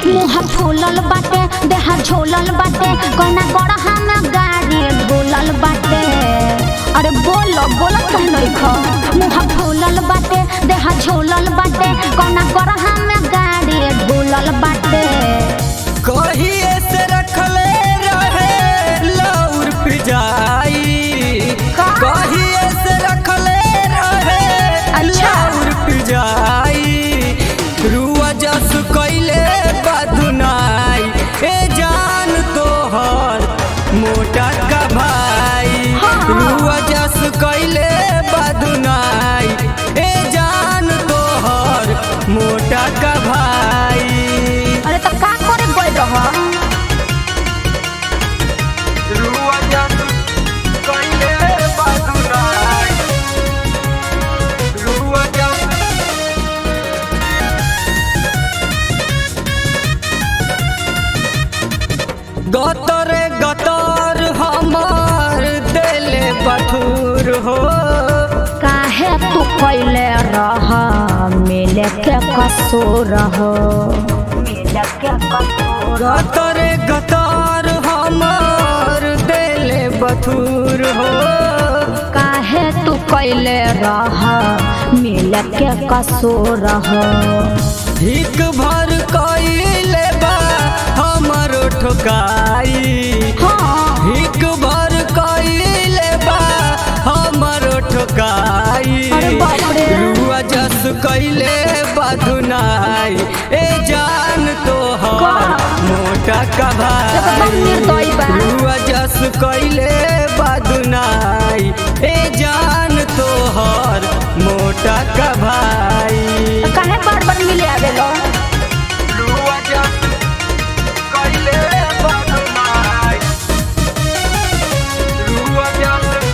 मुँह फूलल बाटे देह झोलल बाटे कोना गड़हा में गाड़ी बोलल बाटे अरे बोलो बोलो कह नहीं खा मुँह फूलल बाटे देह झोलल बाटे कोना गड़हा में गाड़ी बोलल बाटे कहिए से रखले रहे लौर पिजाई का? कहिए से रखले रहे अच्छा। लौर पिजाई रुआ जस कैले बदुनाई ए जान तोहर मोटा का भाई हाँ। रुआ जस कैले बदुनाई ए जान तोहर मोटा का भाई अरे तो का करे गई रहा गतरे गतर हमार दिले बथुर हो काहे तू कैले रह मिले के कसूर हो मिले के कसूर गतरे गतर हमार दिले बथुर हो काहे तू कैले रह मिले के कसूर हो हिक भर कइले बा हमरो ठोकाई हाँ हिक भर कइले बा हमरो ठोकाई अरे बाप रे। रुआ जस कइले बधुनाई ए जान तोहर का? मोटा का एकदम निर्दयी बा। भाई रुआ जस कइले बधुनाई ए जान तोहर मोटा का भाई तो काहे बार बार मिले आवेलो रुआ जस कइले बधुनाई रुआ जस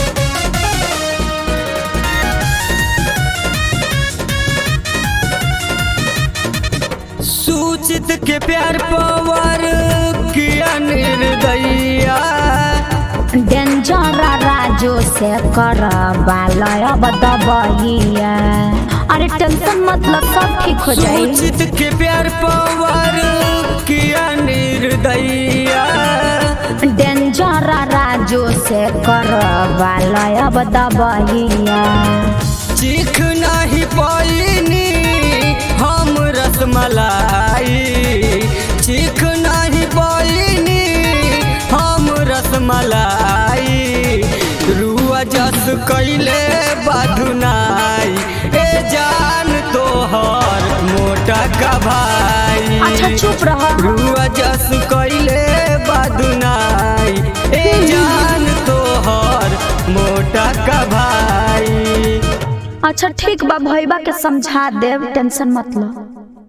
सूचित के प्यार पवार किया निर्दया डेंजर राजू से कर बालय बदबहिया अरे टेंशन मतलब सब ठीक हो जाई सूचित के प्यार पवार किया निर्दया डेंजर राजू से कर बालय बदबहिया चीख नहीं पैनी हम रसमलाई चीख नहीं पैनी हम रसमलाई रुआ जस कैले बधुनाई ए जान तोहर मोटा का भाई अच्छा चुप रह रुआ जस कैले बधुनाई ए जान तोहर मोटा का भाई अच्छा ठीक बा भैया के समझा देव टेंशन मत लो